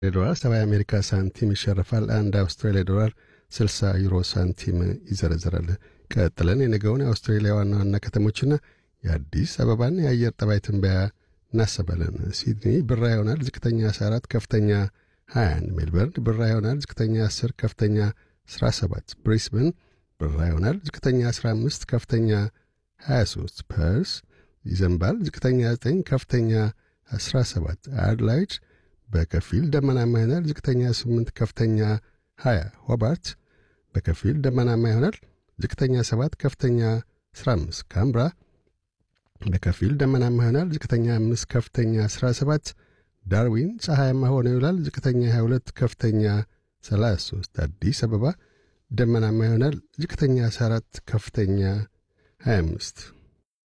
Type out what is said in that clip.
ዶላር 70 የአሜሪካ ሳንቲም ይሸርፋል። አንድ አውስትራሊያ ዶላር 60 ዩሮ ሳንቲም ይዘረዝራል። ቀጥለን የነገውን የአውስትሬሊያ ዋና ዋና ከተሞችና የአዲስ አበባን የአየር ጠባይ ትንበያ እናሰባለን። ሲድኒ ብራ ይሆናል። ዝቅተኛ 14፣ ከፍተኛ 21። ሜልበርን ብራ ይሆናል። ዝቅተኛ 10፣ ከፍተኛ 17። ብሪስበን ብራ ይሆናል። ዝቅተኛ 15፣ ከፍተኛ 23። ፐርስ ይዘንባል። ዝቅተኛ 9፣ ከፍተኛ 17። አድላይድ በከፊል ደመናማ ይሆናል። ዝቅተኛ 8፣ ከፍተኛ 20። ሆባርት በከፊል ደመናማ ይሆናል። ዝቅተኛ 7፣ ከፍተኛ 15። ካምብራ በከፊል ደመናማ ይሆናል። ዝቅተኛ 5 ከፍተኛ 17። ዳርዊን ፀሐያማ ሆኖ ይውላል። ዝቅተኛ 22 ከፍተኛ 33። አዲስ አበባ ደመናማ ይሆናል። ዝቅተኛ 14 ከፍተኛ 25